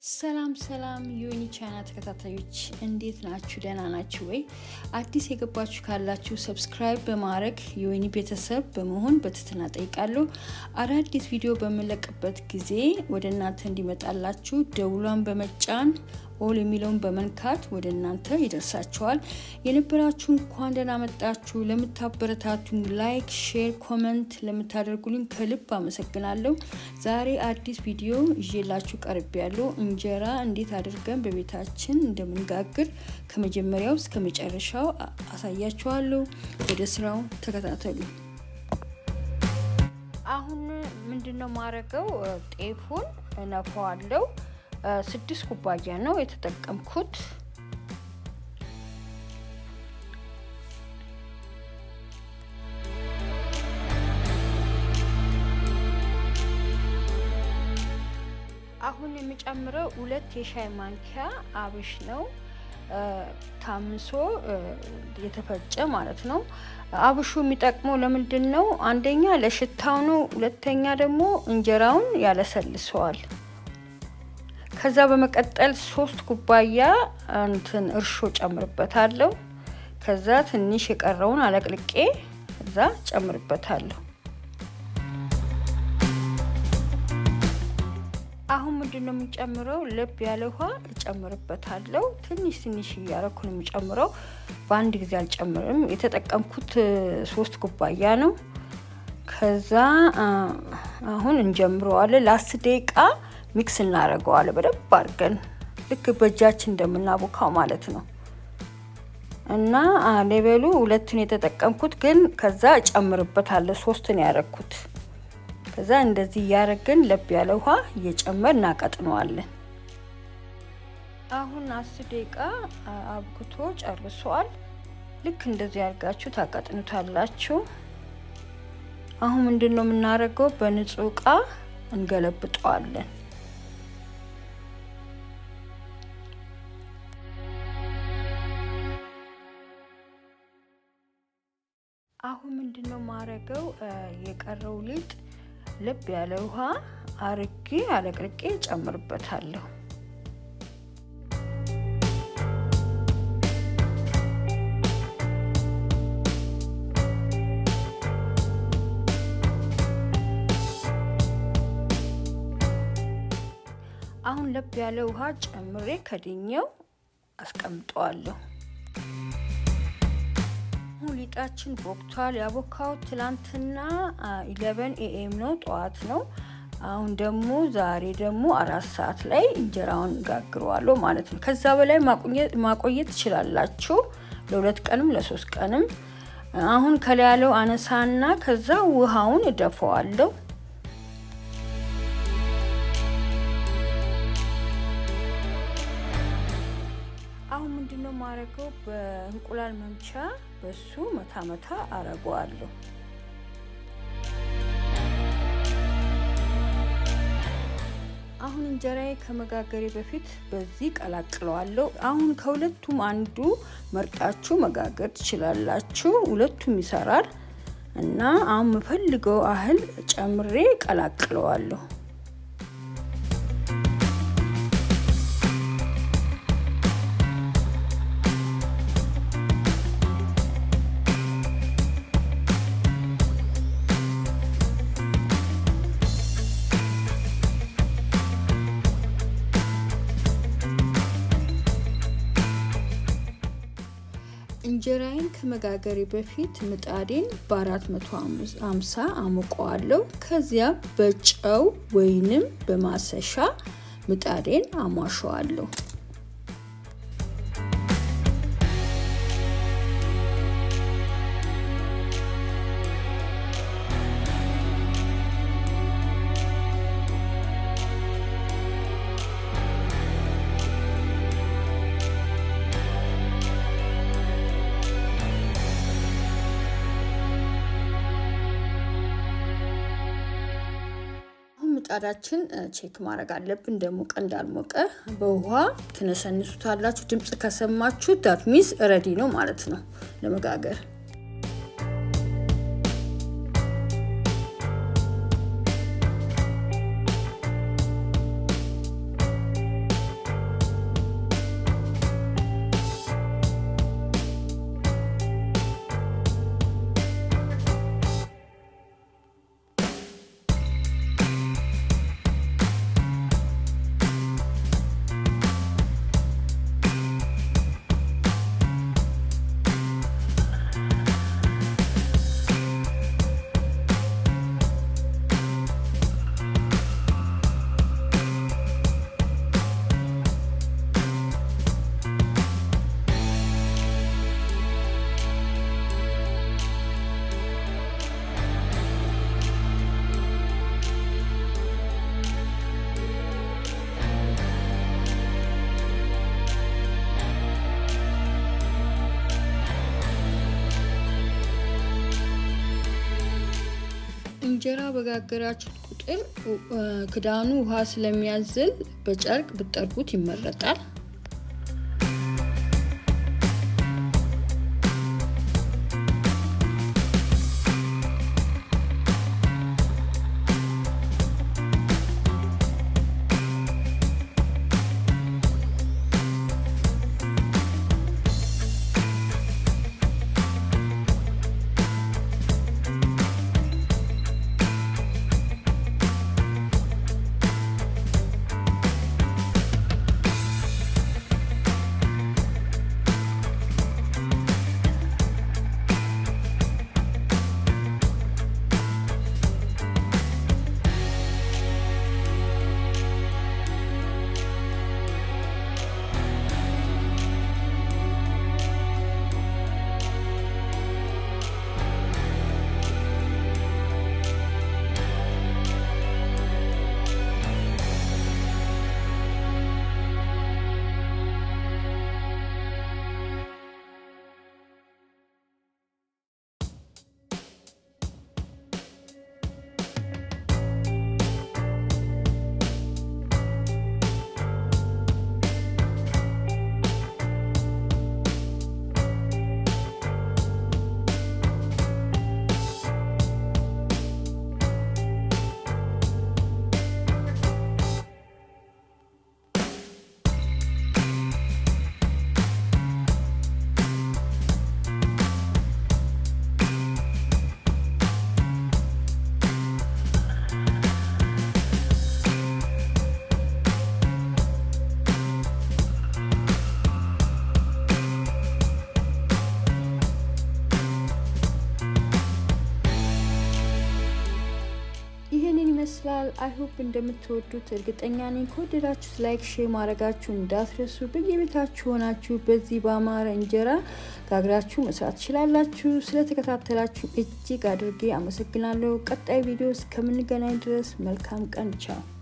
ሰላም ሰላም የወይኒ ቻና ተከታታዮች እንዴት ናችሁ? ደህና ናችሁ ወይ? አዲስ የገባችሁ ካላችሁ ሰብስክራይብ በማድረግ የወይኒ ቤተሰብ በመሆን በትህትና ጠይቃለሁ። አዳዲስ ቪዲዮ በምለቅበት ጊዜ ወደ እናንተ እንዲመጣላችሁ ደውሏን በመጫን ኦል የሚለውን በመንካት ወደ እናንተ ይደርሳችኋል። የነበራችሁ እንኳን ደህና መጣችሁ። ለምታበረታቱኝ ላይክ፣ ሼር፣ ኮመንት ለምታደርጉልኝ ከልብ አመሰግናለሁ። ዛሬ አዲስ ቪዲዮ ይዤላችሁ ቀርብ ያለው እንጀራ እንዴት አድርገን በቤታችን እንደምንጋግር ከመጀመሪያው እስከ መጨረሻው አሳያችኋለሁ። ወደ ስራው ተከታተሉ። አሁን ምንድን ነው ማድረገው? ጤፉን እነፋዋለሁ። ስድስት ኩባያ ነው የተጠቀምኩት። አሁን የምጨምረው ሁለት የሻይ ማንኪያ አብሽ ነው። ታምሶ የተፈጨ ማለት ነው። አብሹ የሚጠቅመው ለምንድን ነው? አንደኛ ለሽታው ነው። ሁለተኛ ደግሞ እንጀራውን ያለሰልሰዋል። ከዛ በመቀጠል ሶስት ኩባያ እንትን እርሾ ጨምርበታለሁ። ከዛ ትንሽ የቀረውን አለቅልቄ እዛ ጨምርበታለሁ። አሁን ምንድን ነው የምጨምረው? ለብ ያለ ውሃ እጨምርበታለሁ። ትንሽ ትንሽ እያረኩ ነው የምጨምረው። በአንድ ጊዜ አልጨምርም። የተጠቀምኩት ሶስት ኩባያ ነው። ከዛ አሁን እንጀምረዋለን ለአስር ደቂቃ ሚክስ እናደርገዋለን በደንብ አድርገን ልክ በእጃችን እንደምናቦካው ማለት ነው። እና ሌበሉ ሁለትን የተጠቀምኩት ግን ከዛ እጨምርበታለሁ። ሶስትን ያደረግኩት ከዛ እንደዚህ እያደረግን ለብ ያለ ውሃ እየጨመር እናቀጥነዋለን። አሁን አስር ደቂቃ አብክቶ ጨርሷል። ልክ እንደዚህ አድርጋችሁ ታቀጥኑታላችሁ። አሁን ምንድን ነው የምናደርገው? በንጹህ እቃ እንገለብጠዋለን። አሁን ምንድን ነው ማረገው? የቀረው ሊጥ ለብ ያለ ውሃ አርጌ አለቅልቄ ጨምርበታለሁ። አሁን ለብ ያለ ውሃ ጨምሬ ከድኜው አስቀምጠዋለሁ። ሊጣችን ቦክቷል። ያቦካው ትላንትና ኢለቨን ኤኤም ነው ጠዋት ነው። አሁን ደግሞ ዛሬ ደግሞ አራት ሰዓት ላይ እንጀራውን ጋግረዋለሁ ማለት ነው። ከዛ በላይ ማቆየት ትችላላችሁ፣ ለሁለት ቀንም ለሶስት ቀንም። አሁን ከላይ ያለው አነሳና ከዛ ውሃውን እደፈዋለሁ። አሁን ምንድነው ማድረገው? በእንቁላል መምቻ በሱ መታ መታ አረገዋለሁ። አሁን እንጀራዬ ከመጋገሬ በፊት በዚህ ቀላቅለዋለሁ። አሁን ከሁለቱም አንዱ መርጣችሁ መጋገር ትችላላችሁ። ሁለቱም ይሰራል እና አሁን የምፈልገው አህል ጨምሬ ቀላቅለዋለሁ። እንጀራዬን ከመጋገሬ በፊት ምጣዴን በ450 አሞቀዋለሁ። ከዚያ በጨው ወይንም በማሰሻ ምጣዴን አሟሸዋለሁ። ምጣዳችን ቼክ ማድረግ አለብን፣ እንደሞቀ እንዳልሞቀ። በውሃ ትነሰንሱታላችሁ። ድምፅ ከሰማችሁ ዳት ሚስ ረዲ ነው ማለት ነው ለመጋገር። እንጀራ በጋገራችሁት ቁጥር ክዳኑ ውሃ ስለሚያዝል በጨርቅ ብጠርጉት ይመረጣል። ይህንን ይመስላል። አይሆፕ እንደምትወዱት እርግጠኛ ነኝ። ከወደዳችሁት ላይክ፣ ሼር ማድረጋችሁ እንዳትረሱ። በየቤታችሁ ሆናችሁ በዚህ በአማረ እንጀራ ጋግራችሁ መስራት ትችላላችሁ። ስለተከታተላችሁ እጅግ አድርጌ አመሰግናለሁ። ቀጣይ ቪዲዮ እስከምንገናኝ ድረስ መልካም ቀን። ቻው